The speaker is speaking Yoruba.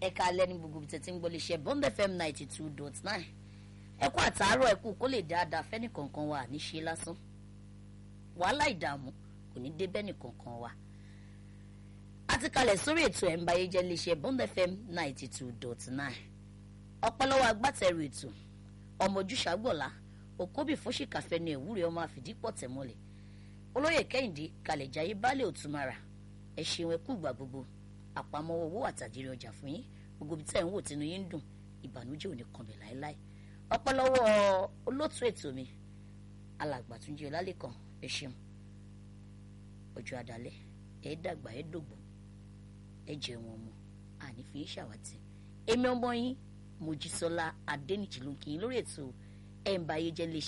ẹ̀ka alẹ́ ní gbogbo tẹ̀tí ń gbọ́lé iṣẹ́ bond fm ninety two dot nine ẹ̀kú àtàárọ̀ ẹ̀kú kó lè dáadáa fẹ́ni kankan wa ní ṣe lásán wàhálà ìdààmú kò ní dé bẹ́ni kankan wa a ti kalẹ̀ sórí ètò ẹ̀ ń báyé jẹ́ iléeṣẹ́ bond fm ninety two dot nine ọpọlọwọ agbátẹrù ètò ọmọ ojúṣàgbọ̀lá òkóbì fóṣìkàfẹ́ ní ìwúre ọmọ àfìdípọ̀ tẹ̀mọ́lẹ̀ olóyè kẹ́hìndé kalẹ̀jáyé baálé òtúmara ẹ ṣeun ẹ kú ìgbà gbogbo àpamọ́wọ́ owó àtàjírí ọjà fún yín gbogbo ibi tẹ́ ẹ̀ ń wò tínú yín ń dùn ìbànújẹ́ ò ní kàn mí láéláé ọpọlọwọ olóòtú ètò mi alàgbà túnjí ọlálẹ́kan ẹ ṣeun ọjọ́ adalẹ́ ẹ dàgbà ẹ dògbò ẹ jẹun ọmọ àní fi í ṣàwátì èmi ọmọ yín mojísọ́lá adẹnìjì ló ń kí yín lórí ètò ẹ̀ ń bá ayé jẹ́ lè